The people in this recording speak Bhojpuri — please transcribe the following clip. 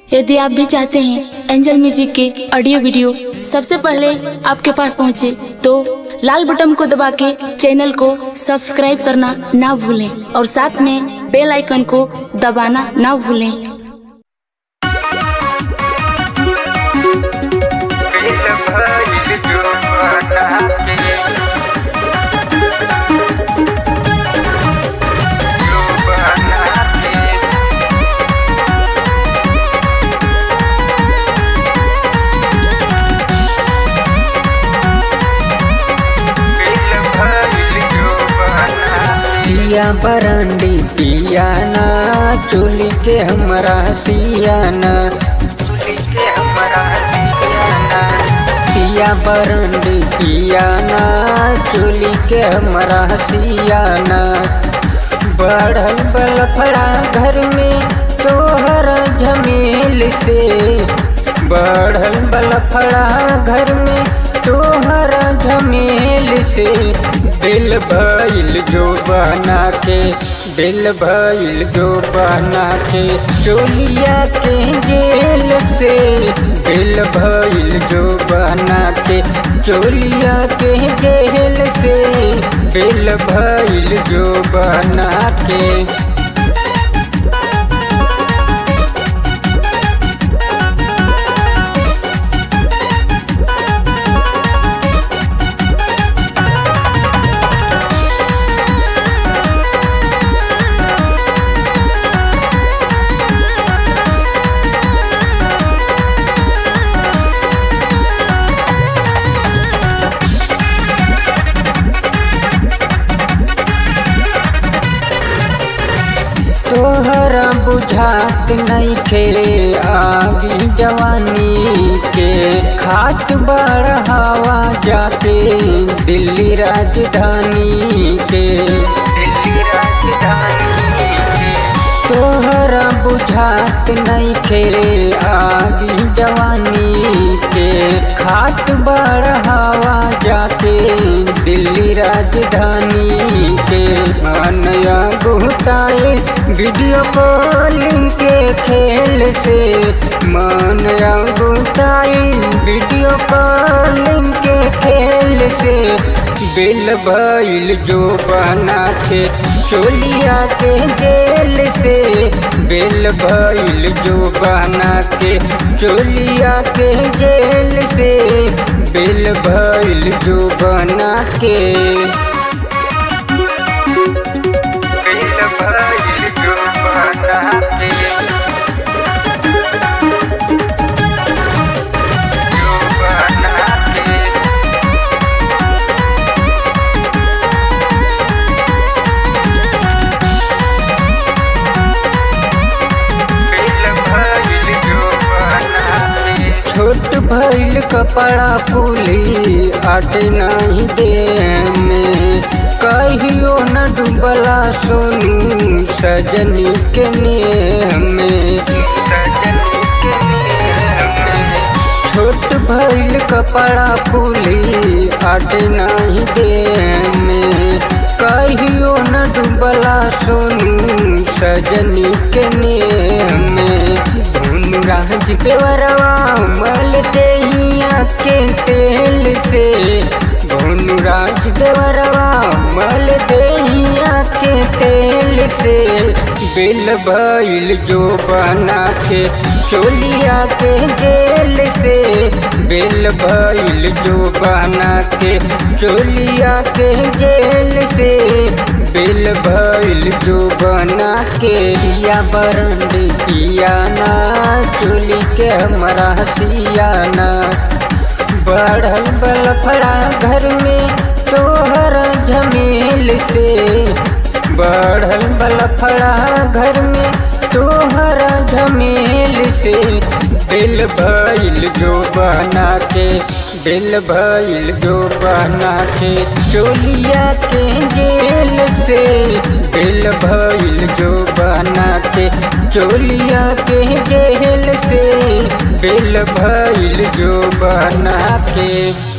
यदि आप भी चाहते हैं एंजल म्यूजिक के ऑडियो वीडियो सबसे पहले आपके पास पहुंचे तो लाल बटन को दबा के चैनल को सब्सक्राइब करना ना भूलें और साथ में बेल आइकन को दबाना ना भूलें दिल भइल जुबाना के जुबाना के दिल भइल जुबाना पिया बरंडी पियाना चोली के हमरा सियाना चुली के हमरा दियाना पिया बरंडी पियाना चोली के हमरा सियाना बढ़ल बलफड़ा घर में तोहर झमेल से बढ़ल बलफड़ा घर में तोहर झमेल से दिल भइल जो बना के दिल भइल जो बना के चोलिया के जेल से दिल भइल जो बना के चोलिया के जेल से दिल भइल जो बना के तोहरा बुझात नहीं खे आगी जवानी के खात बढ़ावा जाके दिल्ली राजधानी के दिल्ली राजधानी के तोहरा बुझात नहीं खे आगी जवानी के खात बढ़ावा जाके दिल्ली राजधानी के मानया गुताए वीडियो कॉलिंग के खेल से मानया गुताए वीडियो कॉलिंग के खेल से बिल भइल जो बना के चोलिया के जेल से बिल भइल जो बना के चोलिया के जेल से बिल भइल जो बना के दिल भइल जुबाना के जुबाना के दिल भइल जुबाना के छोट भइल कपड़ा फूली आट नहीं दे में कहियो न डूबला सोनू सजनी के नेह में सजनी के नेह में छोट भइल कपड़ा फूली आट नहीं दे में कहियो न डूबला सोनू सजनी के नेह में धुन राज के वरवा मल देहिया के तेल से धुन राज के वरवा मल देहिया के तेल से बिल भइल जो बना के चोलिया के जेल से बिल भइल जो बना के चोलिया के जेल से बिल भइल जो बना के या बरंड पियाना चोली के हमरा सियाना बढ़ल बलफड़ा घर में तोहर झमेल से बढ़ल बलफड़ा घर में तोहर झमेल से दिल भइल जो बना के दिल भइल जो बना के चोलिया के जेल से दिल भइल जो बना के चोलिया के जेल से दिल भइल जो बना के